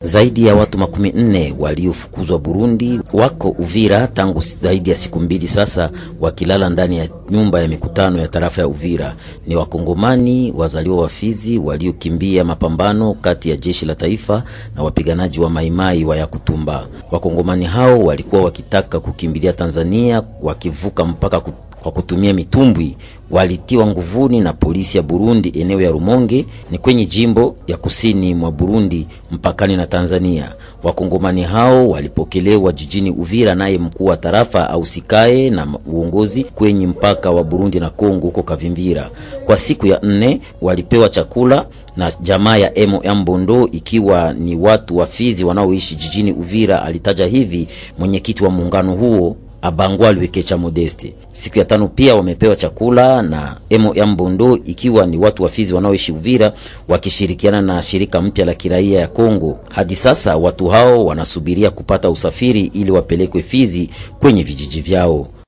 Zaidi ya watu makumi nne waliofukuzwa Burundi wako Uvira tangu zaidi ya siku mbili sasa, wakilala ndani ya nyumba ya mikutano ya tarafa ya Uvira. Ni wakongomani wazaliwa wa Fizi waliokimbia mapambano kati ya jeshi la taifa na wapiganaji wa Maimai wa Yakutumba. Wakongomani hao walikuwa wakitaka kukimbilia Tanzania wakivuka mpaka kwa kutumia mitumbwi walitiwa nguvuni na polisi ya Burundi eneo ya Rumonge ni kwenye jimbo ya kusini mwa Burundi mpakani na Tanzania. Wakongomani hao walipokelewa jijini Uvira naye mkuu wa tarafa au sikae na uongozi kwenye mpaka wa Burundi na Kongo huko Kavimbira. Kwa siku ya nne walipewa chakula na jamaa ya Emo ya Mbondo ikiwa ni watu wa Fizi wanaoishi jijini Uvira, alitaja hivi mwenyekiti wa muungano huo Abangwa Lwekecha Modeste. Siku ya tano pia wamepewa chakula na Emo ya Mbondo ikiwa ni watu wa Fizi wanaoishi Uvira wakishirikiana na shirika mpya la kiraia ya Kongo. Hadi sasa watu hao wanasubiria kupata usafiri ili wapelekwe Fizi kwenye vijiji vyao.